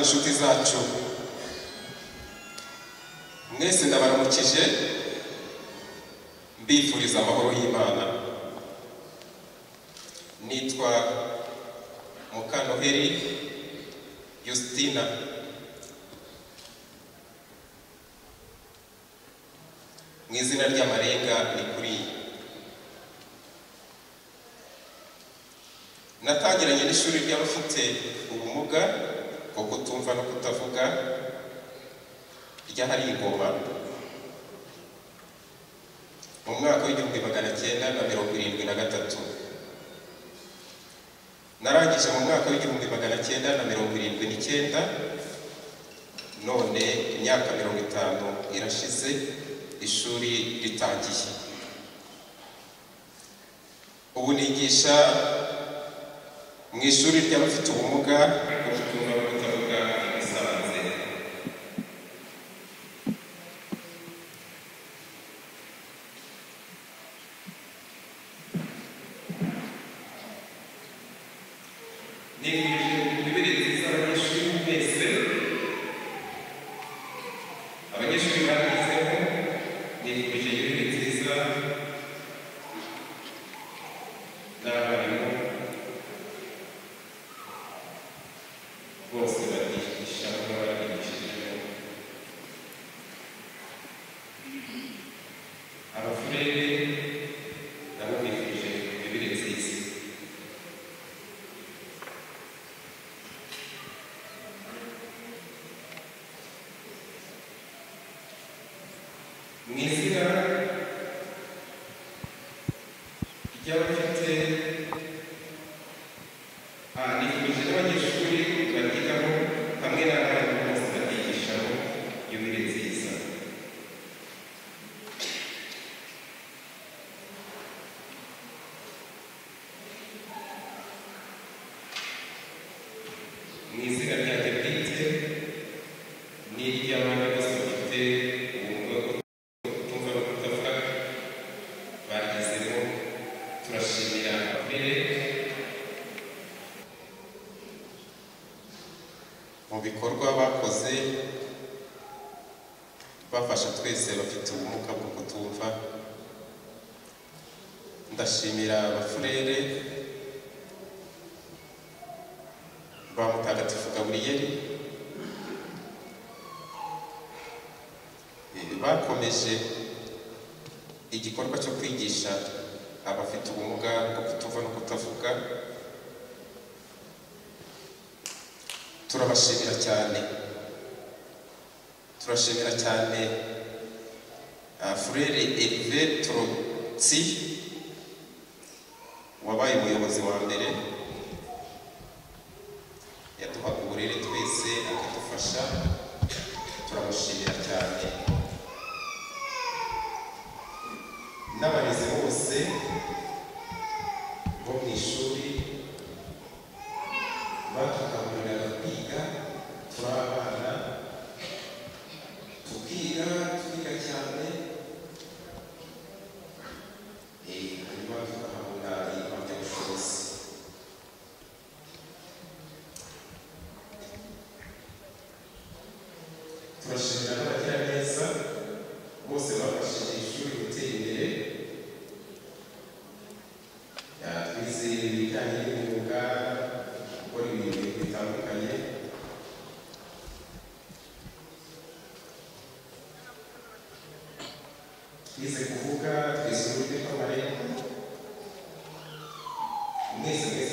inshuti zacu mwese ndabaramukije mbifuriza amahoro y'imana nitwa mukanoheri yositina mu izina ry'amarenga ni kuri natangiranye n'ishuri ry'abafite ubumuga bwo kutumva no kutavuga ry'ahari ingoma mu mwaka w'igihumbi magana cyenda na mirongo irindwi na gatatu narangije mu mwaka w'igihumbi magana cyenda na mirongo irindwi n'icyenda none imyaka mirongo itanu irashize ishuri ritangiye ubu nigisha mu ishuri ry'abafite ubumuga bwo kutumva no kutavuga i Musanze nibwije imibiri nziza abanyeshuri mwese abanyeshuri bagezemo nibwije imibiri nziza n'abarimu bose bagisha n'ababigishije abafurere nabo bifuje imibiri nziza mu izina ry'abafite aha nifuje n'abanyeshuri bagiramo hamwe n'abarimu bose batigishamo yubire nziza mu izina ryanjye bwite n'iry'abandi bose bafite ubumuga bwo kutumva no kutavuga bagezemo turashimira akarere mu bikorwa bakoze bafasha twese bafite ubumuga bwo kutumva ndashimira abafurere ba mutagatifu gaburiyeli Eh, bakomeje igikorwa cyo kwigisha abafite ubumuga bwo kutumva no kutavuga turabashimira cyane turashimira cyane ah, furere erive torotsi wabaye umuyobozi wa mbere yaduhaga uburere twese akadufasha turamushimira cyane n'abarezi bose bo mu ishuri batugahuriraga kwiga turi abana tukiga twiga cyane eh, hanyuma tugahabwa impamyabushobozi turashimira n'abagiraneza bose bafashije ishuri gutera imbere Ah, twize ibijyanye n'imyuga gukora ibintu bitandukanye twize kuvuga twize uburyo bw'amarembo mwese mwese